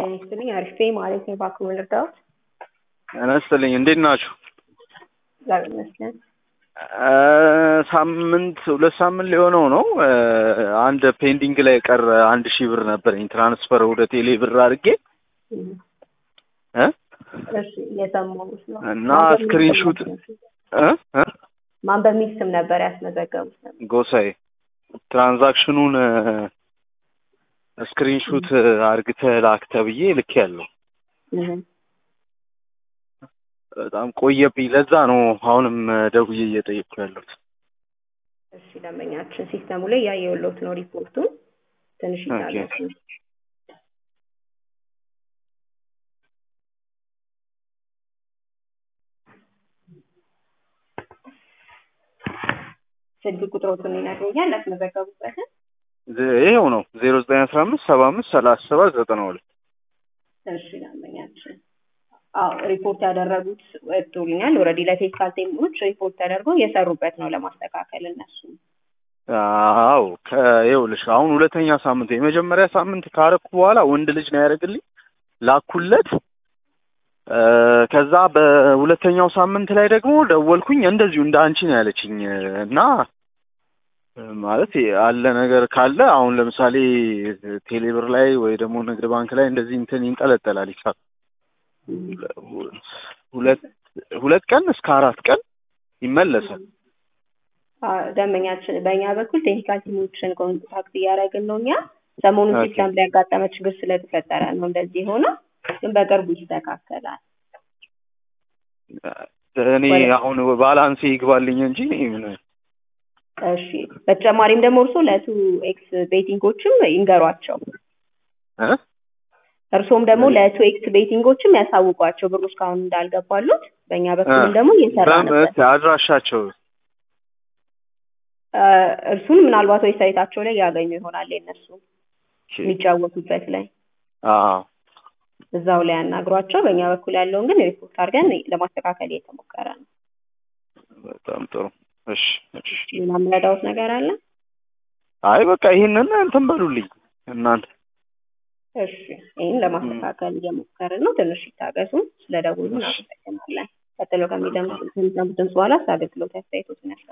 ጤና ይስጥልኝ። አሪፍ ማለት ነው። እባክዎ ልርዳዎት? ጤና ይስጥልኝ። እንዴት ናችሁ? እግዚአብሔር ይመስገን። ሳምንት ሁለት ሳምንት ሊሆነው ነው። አንድ ፔንዲንግ ላይ ቀረ አንድ ሺህ ብር ነበረኝ ትራንስፈር ወደ ቴሌ ብር አድርጌ እ እሺ እየሰማሁት ነው። እና ስክሪንሹት እ እ ማን በሚል ስም ነበር ያስመዘገቡት? ነበር ጎሳዬ ትራንዛክሽኑን ስክሪንሹት አርግተህ ላክ ተብዬ ልክ ያለው በጣም ቆየብኝ። ለዛ ነው አሁንም ደውዬ እየጠየቅኩ ያለሁት። እሺ ደንበኛችን ሲስተሙ ላይ ያየሁልዎት ነው ሪፖርቱን። ትንሽ ይታገሱ። ስልክ ቁጥሮቱን ይነግሩኛል ያስመዘገቡበትን? ይሄው ነው ዜሮ ዘጠኝ አስራ አምስት ሰባ አምስት ሰላሳ ሰባት ዘጠና ሁለት እሺ ደንበኛችን አዎ ሪፖርት ያደረጉት ወጥቶልኛል። ኦልሬዲ ለቴክኒካል ቲሞች ሪፖርት ተደርጎ እየሰሩበት ነው ለማስተካከል እነሱ። አዎ ከይኸውልሽ አሁን ሁለተኛ ሳምንት የመጀመሪያ ሳምንት ካረኩ በኋላ ወንድ ልጅ ነው ያደረግልኝ ላኩለት። ከዛ በሁለተኛው ሳምንት ላይ ደግሞ ደወልኩኝ እንደዚሁ እንደ አንቺ ነው ያለችኝ እና ማለት አለ ነገር ካለ አሁን ለምሳሌ ቴሌብር ላይ ወይ ደግሞ ንግድ ባንክ ላይ እንደዚህ እንትን ይንጠለጠላል ሂሳብ ሁለት ሁለት ቀን እስከ አራት ቀን ይመለሳል። ደንበኛችን በእኛ በኩል ቴክኒካል ቲሞችን ኮንታክት እያደረግን ነው። እኛ ሰሞኑን ሲስተም ላይ ያጋጠመ ችግር ስለተፈጠረ ነው እንደዚህ የሆነው፣ ግን በቅርቡ ይስተካከላል። እኔ አሁን ባላንሴ ይግባልኝ እንጂ ምን እሺ። በተጨማሪም ደግሞ እርስዎ ለቱ ኤክስ ቤቲንጎችም ይንገሯቸው። እርስዎም ደግሞ ለቱ ኤክስ ቤቲንጎችም ያሳውቋቸው ብሩ እስካሁን እንዳልገባሉት። በእኛ በኩልም ደግሞ እየሰራንበት አድራሻቸው እርሱን ምናልባት ወይ ሳይታቸው ላይ ያገኙ ይሆናል የነሱ የሚጫወቱበት ላይ እዛው ላይ ያናግሯቸው። በእኛ በኩል ያለውን ግን ሪፖርት አድርገን ለማስተካከል እየተሞከረ ነው። በጣም ጥሩ። እሺ፣ እሺ። ሌላ የምረዳዎት ነገር አለ? አይ በቃ ይህንን እንትን በሉልኝ እናንተ። እሺ፣ ይህን ለማስተካከል እየሞከርን ነው። ትንሽ ይታገሱ። ስለደውሉ እናመሰግናለን። ቀጥሎ ከሚደምጡት ድምፅ በኋላ አገልግሎት አስተያየቶችን